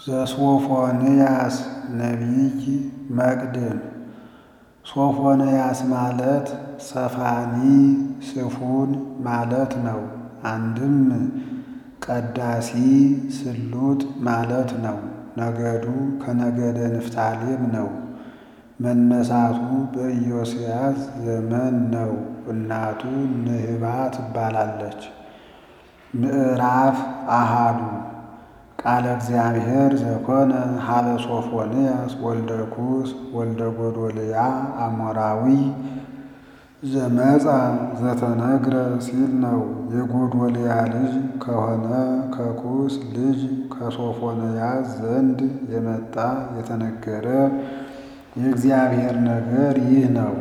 ዘሶፎንያስ ነቢይ መቅድም ሶፎንያስ ማለት ሰፋኒ ስፉን ማለት ነው። አንድም ቀዳሲ ስሉጥ ማለት ነው። ነገዱ ከነገደ ንፍታሌም ነው። መነሳቱ በኢዮስያስ ዘመን ነው። እናቱ ንህባ ትባላለች። ምዕራፍ አሃዱ ቃለ እግዚአብሔር ዘኮነ ሀበ ሶፎንያስ ወልደ ኩስ ወልደ ጎዶልያ አሞራዊ ዘመጻ ዘተነግረ ሲል ነው። የጎዶልያ ልጅ ከሆነ ከኩስ ልጅ ከሶፎንያስ ዘንድ የመጣ የተነገረ የእግዚአብሔር ነገር ይህ ነው።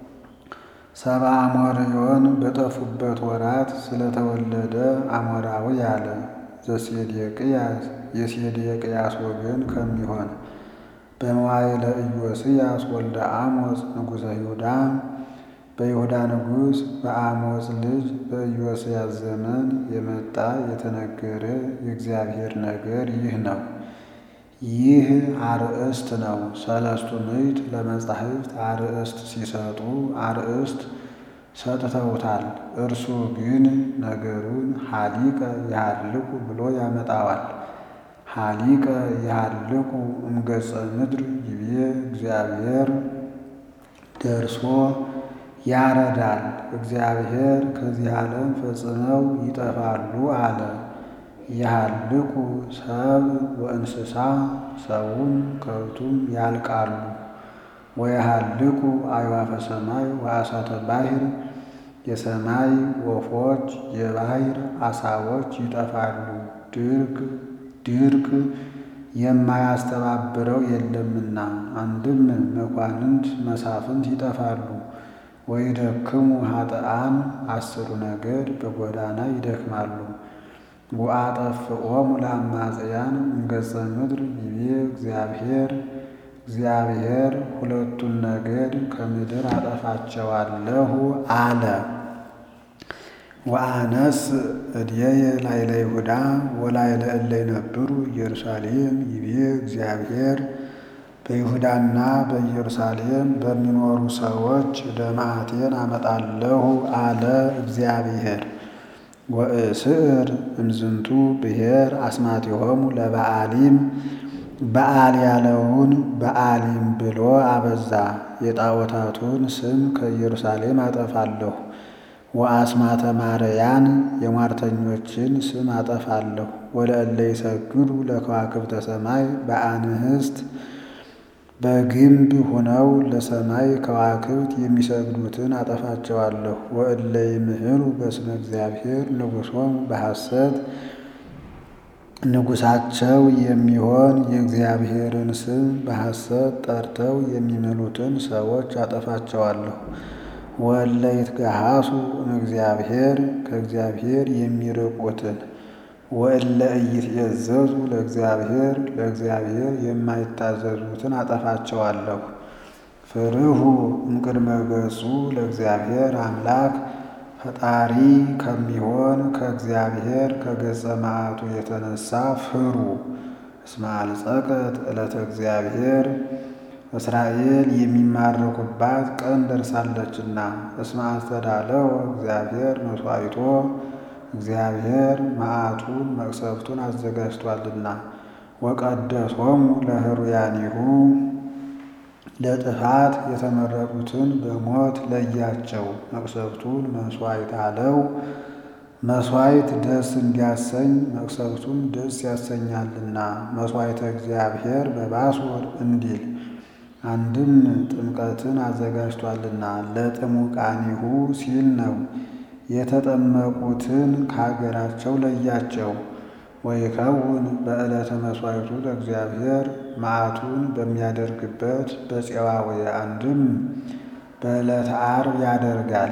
ሰብአ አሞርዮን በጠፉበት ወራት ስለተወለደ አሞራዊ አለ። ዘሴዴቅያስ የሴዴቅያስ ወገን ከሚሆን በመዋዕለ ኢዮስያስ ወልደ አሞጽ ንጉሠ ይሁዳ በይሁዳ ንጉሥ በአሞጽ ልጅ በኢዮስያስ ዘመን የመጣ የተነገረ የእግዚአብሔር ነገር ይህ ነው። ይህ አርእስት ነው። ሰለስቱ ምዕት ለመጻሕፍት አርእስት ሲሰጡ አርእስት ሰጥተውታል። እርሱ ግን ነገሩን ሀሊቀ ይሃልቁ ብሎ ያመጣዋል። ሀሊቀ ይሃልቁ እምገጸ ምድር ይቤ እግዚአብሔር ደርሶ ያረዳል። እግዚአብሔር ከዚህ ዓለም ፈጽመው ይጠፋሉ አለ። ይሃልቁ ሰብ ወእንስሳ ሰውም ከብቱም ያልቃሉ። ወይሃልቁ አዕዋፈ ሰማይ ወአሳተ ባሕር የሰማይ ወፎች የባሕር አሳዎች ይጠፋሉ። ድርቅ ድርቅ የማያስተባብረው የለምና አንድም መኳንንት መሳፍንት ይጠፋሉ። ወይደክሙ ኃጥአን አስሩ ነገድ በጎዳና ይደክማሉ። ወአጠፍኦሙ ለአማጽያን እምገጸ ምድር ይቤ እግዚአብሔር እግዚአብሔር ሁለቱን ነገድ ከምድር አጠፋቸዋለሁ አለ። ወአነስ እድየየ ላዕለ ይሁዳ ወላዕለ እለ ይነብሩ ኢየሩሳሌም ይቤ እግዚአብሔር በይሁዳና በኢየሩሳሌም በሚኖሩ ሰዎች ደመዓቴን አመጣለሁ አለ እግዚአብሔር። ወእስዕር እምዝንቱ ብሔር አስማቲሆሙ ለበዓሊም በዓል ያለውን በዓሊም ብሎ አበዛ። የጣዖታቱን ስም ከኢየሩሳሌም አጠፋለሁ። ወአስማተ ማርያን የሟርተኞችን ስም አጠፋለሁ። ወለእለ ይሰግዱ ለከዋክብተ ሰማይ በአንህስት በግንብ ሆነው ለሰማይ ከዋክብት የሚሰግዱትን አጠፋቸዋለሁ። ወእለ ይምህሩ በስመ እግዚአብሔር ንጉሶም በሐሰት ንጉሳቸው የሚሆን የእግዚአብሔርን ስም በሐሰት ጠርተው የሚምሉትን ሰዎች አጠፋቸዋለሁ። ወእለ ይትገሃሱ እምእግዚአብሔር ከእግዚአብሔር የሚርቁትን ወእለ ኢይትዔዘዙ ለእግዚአብሔር ለእግዚአብሔር የማይታዘዙትን አጠፋቸዋለሁ። ፍርሁ እምቅድመ ገጹ ለእግዚአብሔር አምላክ ፈጣሪ ከሚሆን ከእግዚአብሔር ከገጸ መዓቱ የተነሳ ፍሩ። እስመ አልጸቀት ዕለተ እግዚአብሔር እስራኤል የሚማረኩባት ቀን ደርሳለችና። እስመ አስተዳለወ እግዚአብሔር መሥዋዕቶ እግዚአብሔር መዓቱን መቅሰፍቱን አዘጋጅቷልና። ወቀደሶሙ ለሕሩያኒሁ ለጥፋት የተመረጡትን በሞት ለያቸው። መቅሰፍቱን መሥዋዕት አለው። መሥዋዕት ደስ እንዲያሰኝ መቅሰፍቱም ደስ ያሰኛልና። መሥዋዕተ እግዚአብሔር በባሶር እንዲል አንድም ጥምቀትን አዘጋጅቷልና ለጥሙቃኒሁ ሲል ነው። የተጠመቁትን ከሀገራቸው ለያቸው። ወይከውን በዕለተ መሥዋዕቱ ለእግዚአብሔር መዓቱን በሚያደርግበት በፄዋዌ አንድም በዕለተ ዓርብ ያደርጋል።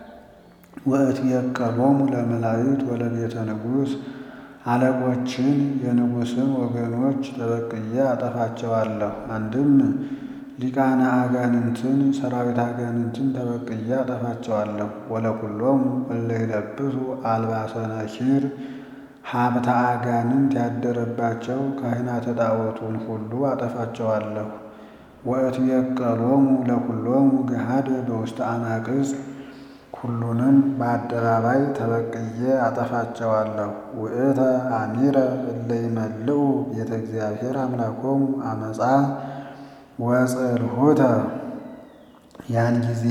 ወእትየቀሎሙ ለመላእክት ወለቤተ ንጉሥ አለቆችን የንጉሥን ወገኖች ተበቅዬ አጠፋቸዋለሁ። አንድም ሊቃነ አጋንንትን ሰራዊት አጋንንትን ተበቅዬ አጠፋቸዋለሁ። ወለኩሎሙ እለ ይለብሱ አልባሰ ነኪር ሀብተ አጋንንት ያደረባቸው ካህናተ ጣዖቱን ሁሉ አጠፋቸዋለሁ። ወእትየቀሎሙ ለኩሎሙ ገሃደ በውስተ አናቅጽ ሁሉንም በአደባባይ ተበቅዬ አጠፋቸዋለሁ። ውእተ አሚረ እለ ይመልኡ ቤተ እግዚአብሔር አምላኮሙ አመፃ ወጽልሁተ ያን ጊዜ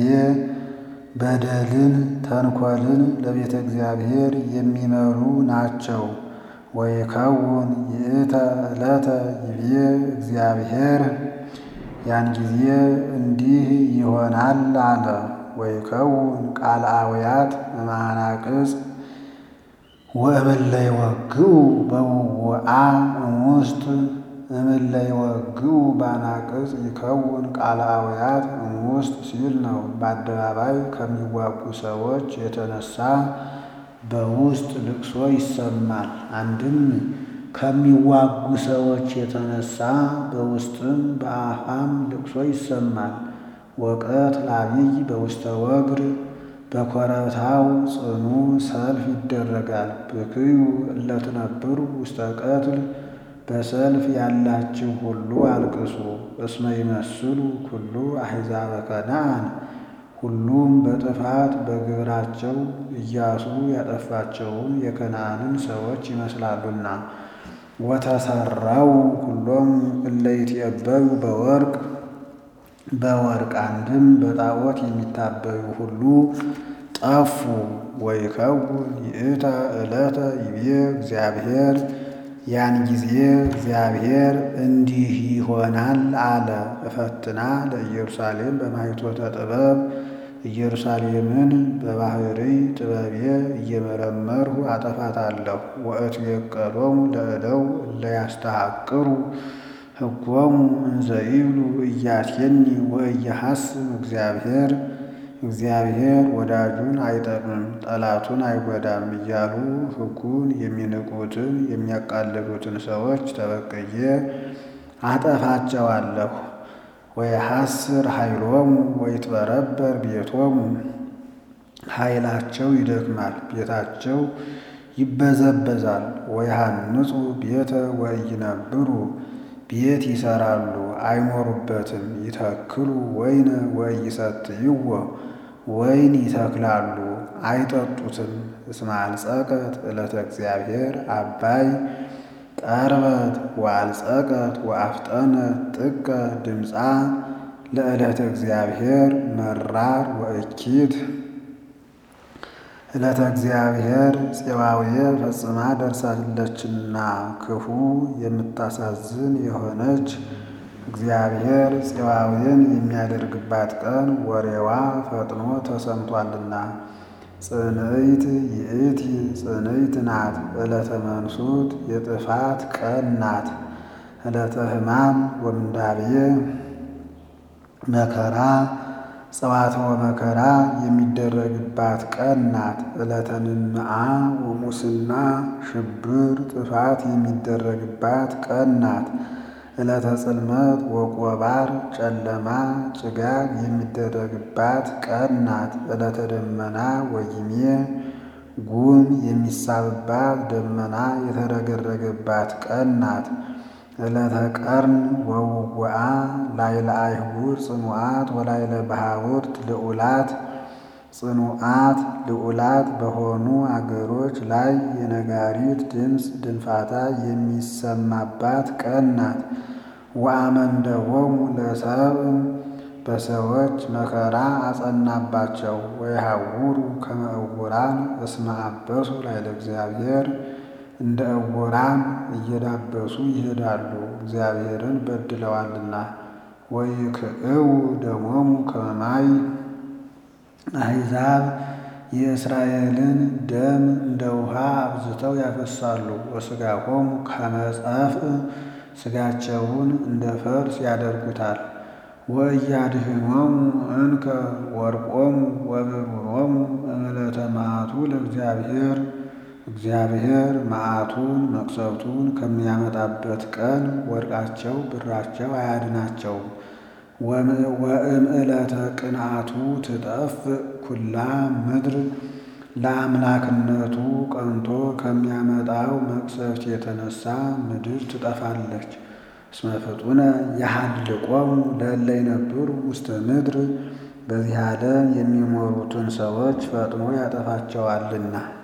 በደልን ተንኮልን ለቤተ እግዚአብሔር የሚመሩ ናቸው። ወይከውን ይእተ ዕለተ ይቤ እግዚአብሔር ያን ጊዜ እንዲህ ይሆናል አለ። ወይከውን ቃለ አውያት እምአናቅጽ ወእምእለ ይወግኡ በውውአ እሙስጥ እምእለ ይወግኡ በአናቅጽ ይከውን ቃለ አውያት እሙስጥ ሲል ነው። በአደባባይ ከሚዋጉ ሰዎች የተነሳ በውስጥ ልቅሶ ይሰማል። አንድም ከሚዋጉ ሰዎች የተነሳ በውስጥም በአፋም ልቅሶ ይሰማል። ወቀት ላቢይ በውስተ ወግር በኮረብታው ጽኑ ሰልፍ ይደረጋል። ብክዩ እለ ትነብሩ ውስተ ቀትል በሰልፍ ያላችሁ ሁሉ አልቅሱ። እስመ ይመስሉ ኩሉ አሕዛበ ከነዓን ሁሉም በጥፋት በግብራቸው ኢያሱ ያጠፋቸውን የከነዓንን ሰዎች ይመስላሉና። ወተሰራው ሁሎም እለ ይትዔበዩ በወርቅ በወርቅ አንድም በጣዖት የሚታበዩ ሁሉ ጠፉ። ወይከውን ይእተ ዕለተ ይቤ እግዚአብሔር ያን ጊዜ እግዚአብሔር እንዲህ ይሆናል አለ። እፈትና ለኢየሩሳሌም በማይቶተ ጥበብ ኢየሩሳሌምን በባሕርይ ጥበቤ እየመረመርሁ አጠፋታለሁ። ወእትየቀሎሙ ለእደው እለ ያስተሐቅሩ ሕጎሙ እንዘ ይብሉ ኢያሴኒ ወኢያሐስብ እግዚአብሔር እግዚአብሔር ወዳጁን አይጠቅምም ጠላቱን አይጎዳም እያሉ ሕጉን የሚንቁትን የሚያቃልሉትን ሰዎች ተበቅዬ አጠፋቸዋለሁ። ወየሐስር ኃይሎሙ ወይትበረበር ቤቶሙ ኃይላቸው ይደክማል፣ ቤታቸው ይበዘበዛል። ወይሃንጹ ቤተ ወኢይነብሩ ቤት ይሰራሉ አይኖሩበትም። ይተክሉ ወይነ ወኢይሰትይዎ ወይን ይተክላሉ አይጠጡትም። እስመ አልጸቀት ዕለተ እግዚአብሔር አባይ ቀርበት ወአልጸቀት ወአፍጠነት ጥቀ ድምፃ ለዕለተ እግዚአብሔር መራር ወእኪት ዕለተ እግዚአብሔር ፄባውየ ፈጽማ ደርሳለችና ክፉ የምታሳዝን የሆነች እግዚአብሔር ፄባውያን የሚያደርግባት ቀን ወሬዋ ፈጥኖ ተሰምቷልና። ጽንዕት ይእቲ ጽንዕት ናት። ዕለተ መንሱት የጥፋት ቀን ናት። ዕለተ ሕማም ወምንዳብየ መከራ ጸዋትወ መከራ የሚደረግባት ቀን ናት። ዕለተ ንምአ ወሙስና ሽብር ጥፋት የሚደረግባት ቀን ናት። ዕለተ ጽልመት ወቆባር ጨለማ ጭጋግ የሚደረግባት ቀን ናት። ዕለተ ደመና ወጊሜ ጉም የሚሳብባት ደመና የተረገረገባት ቀን ናት። ዕለተ ቀርን ወውጉአ ላይለ አይሁድ ጽኑዓት ወላይለ ባሕውርት ልዑላት ጽኑዓት ልዑላት በሆኑ አገሮች ላይ የነጋሪት ድምፅ ድንፋታ የሚሰማባት ቀን ናት። ወአመንደቦሙ ለሰብእ በሰዎች መከራ አጸናባቸው። ወይሃውሩ ከመ ዕውራን እስመ አበሱ ላይለ እግዚአብሔር እንደ ዕውራን እየዳበሱ ይሄዳሉ፣ እግዚአብሔርን በድለዋልና። ወይክዕው ደሞሙ ከመ ማይ አሕዛብ የእስራኤልን ደም እንደ ውሃ አብዝተው ያፈሳሉ። ወሥጋሆሙ ከመ ጸፍእ ሥጋቸውን እንደ ፈርስ ያደርጉታል። ወኢያድኅኖሙ እንከ ወርቆሙ ወብሩሮሙ እምዕለተ መዓቱ ለእግዚአብሔር እግዚአብሔር መዓቱን መቅሰፍቱን ከሚያመጣበት ቀን ወርቃቸው ብራቸው አያድናቸውም። ወእምዕለተ ቅንዓቱ ትጠፍእ ኩላ ምድር ለአምላክነቱ ቀንቶ ከሚያመጣው መቅሰፍት የተነሳ ምድር ትጠፋለች። እስመ ፍጡነ የሐልቆሙ ለእለ ይነብሩ ውስተ ምድር በዚህ ዓለም የሚኖሩትን ሰዎች ፈጥኖ ያጠፋቸዋልና።